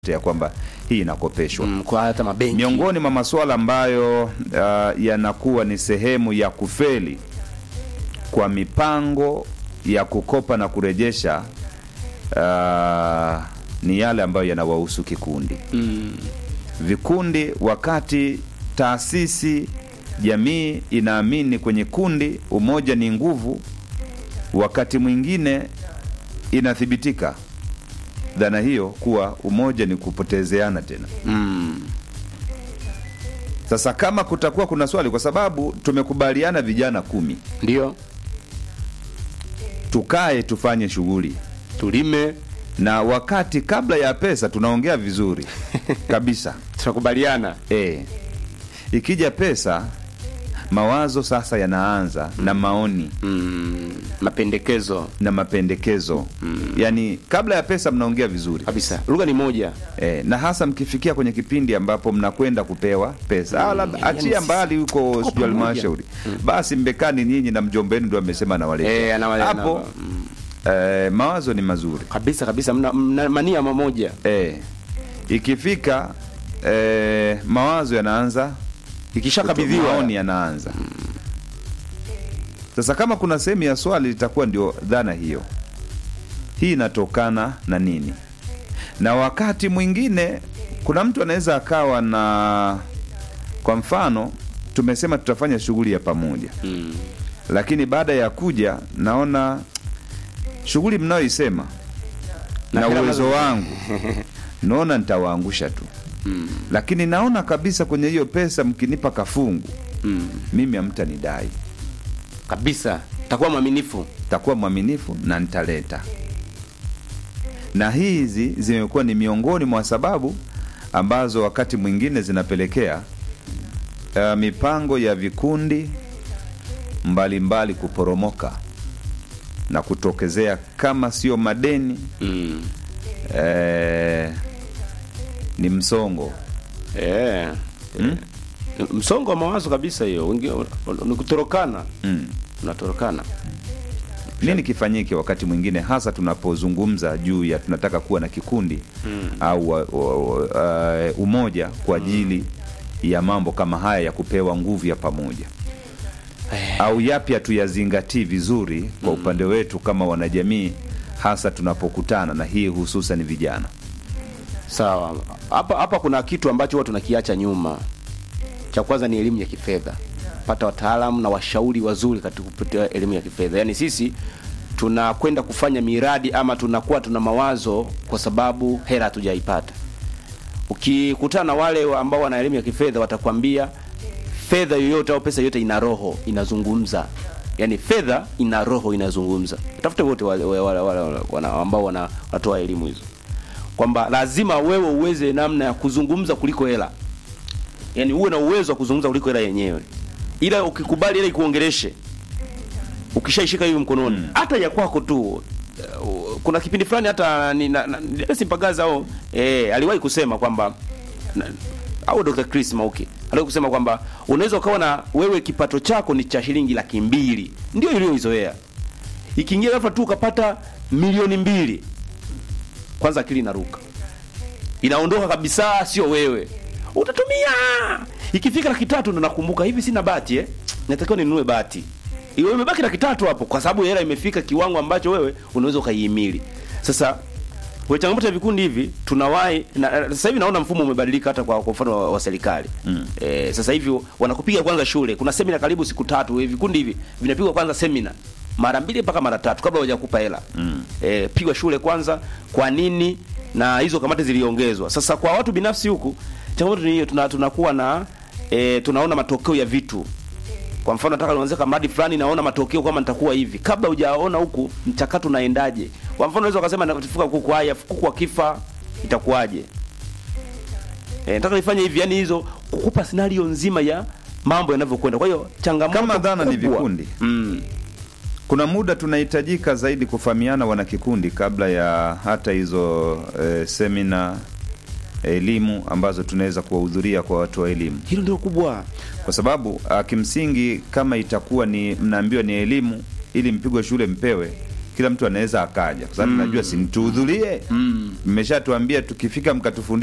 ya kwamba hii inakopeshwa. mm, kwa hata mabenki Miongoni mwa masuala ambayo uh, yanakuwa ni sehemu ya kufeli kwa mipango ya kukopa na kurejesha uh, ni yale ambayo yanawahusu kikundi mm, vikundi. Wakati taasisi jamii inaamini kwenye kundi, umoja ni nguvu, wakati mwingine inathibitika dhana hiyo kuwa umoja ni kupotezeana tena. mm, Sasa kama kutakuwa kuna swali, kwa sababu tumekubaliana vijana kumi ndio tukae tufanye shughuli, tulime na wakati kabla ya pesa tunaongea vizuri kabisa tunakubaliana e, ikija pesa mawazo sasa yanaanza na maoni mm, mapendekezo na mapendekezo yaani, kabla ya pesa mnaongea vizuri kabisa lugha ni moja e, na hasa mkifikia kwenye kipindi ambapo mnakwenda kupewa pesa ah, labda yani achia sisi mbali huko tuko sijui pamoja. halmashauri basi mbekani nyinyi na mjomba wenu ndio amesema nawaleta Eh, anawale- hapo ana- mm, eh, mawazo ni mazuri kabisa kabisa mna, mna mania mamoja eh, ikifika eh, mawazo yanaanza ikishakabidhiwa maoni yanaanza sasa kama kuna sehemu ya swali litakuwa ndio dhana hiyo hii inatokana na nini na wakati mwingine kuna mtu anaweza akawa na kwa mfano tumesema tutafanya shughuli ya pamoja mm, lakini baada ya kuja naona shughuli mnayoisema Na na hela uwezo nazo- wangu naona nitawaangusha tu mm, lakini naona kabisa kwenye hiyo pesa mkinipa kafungu mm, mimi hamtanidai kabisa takuwa mwaminifu takuwa mwaminifu na nitaleta na hizi zimekuwa ni miongoni mwa sababu ambazo wakati mwingine zinapelekea uh, mipango ya vikundi mbalimbali mbali kuporomoka na kutokezea kama sio madeni mm. eh, ni msongo eh. mm? msongo wa mawazo kabisa hiyo Wengine ni kutorokana Mm. unatorokana nini kifanyike wakati mwingine hasa tunapozungumza juu ya tunataka kuwa na kikundi mm. au wa, wa, wa, uh, umoja kwa ajili ya mambo kama haya ya kupewa nguvu ya pamoja au yapi hatuyazingatii vizuri kwa upande wetu kama wanajamii hasa tunapokutana na hii hususan vijana sawa hapa hapa kuna kitu ambacho huwa tunakiacha nyuma cha kwanza ni elimu ya kifedha pata wataalamu na washauri wazuri katika kupitia elimu ya kifedha yaani sisi tunakwenda kufanya miradi ama tunakuwa tuna mawazo kwa sababu hela hatujaipata ukikutana na wale ambao wana elimu ya kifedha watakwambia fedha yoyote au pesa yoyote ina roho inazungumza yaani fedha ina roho inazungumza tafute wote wale, wale, wale, wale, wana, ambao wana- wanatoa elimu hizo kwamba lazima wewe uweze namna ya kuzungumza kuliko hela yaani uwe na uwezo wa kuzungumza kuliko hela yenyewe ila ukikubali hela ikuongeleshe ukishaishika hivi mkononi hata ya kwako tu uh, kuna kipindi fulani hata ni- na- na- ni- simpagaza au eh, aliwahi kusema kwamba na- au Dr. Chris Mauki aliwahi kusema kwamba unaweza ukawa na wewe kipato chako ni cha shilingi laki mbili ndio iliyoizoea ikiingia ghafla tu ukapata milioni mbili kwanza akili inaruka inaondoka kabisa sio wewe utatumia ikifika laki tatu ndo nakumbuka hivi sina bati eh? natakiwa ninunue bati iwe imebaki laki tatu hapo kwa sababu hela imefika kiwango ambacho wewe unaweza ukaihimili sasa kwa changamoto ya vikundi hivi tunawahi na, na- sasa hivi naona mfumo umebadilika hata kwa kwa mfano wa, wa serikali mm. e, sasa hivi wanakupiga kwanza shule kuna semina karibu siku tatu eh, vikundi hivi vinapigwa kwanza semina mara mbili mpaka mara tatu kabla hawajakupa hela mm. e, pigwa shule kwanza kwa nini na hizo kamati ziliongezwa sasa kwa watu binafsi huku changamoto ni hiyo tuna, tunakuwa na e, tunaona matokeo ya vitu kwa mfano nataka nianze kama mradi fulani naona matokeo kama nitakuwa hivi kabla hujaona huku mchakato unaendaje kwa mfano unaweza ukasema nafuka kuku haya kuku akifa itakuwaje e, nataka nifanye hivi yani hizo kukupa scenario nzima ya mambo yanavyokwenda kwa hiyo changamoto Kama dhana ni kubwa- vikundi. mm, kuna muda tunahitajika zaidi kufahamiana wanakikundi kabla ya hata hizo eh, semina elimu ambazo tunaweza kuwahudhuria kwa watu wa elimu hilo ndio kubwa kwa sababu ah, kimsingi kama itakuwa ni mnaambiwa ni elimu ili mpigwe shule mpewe kila mtu anaweza akaja kwa sababu najua si mtuhudhurie mmeshatuambia tukifika mkatufundisha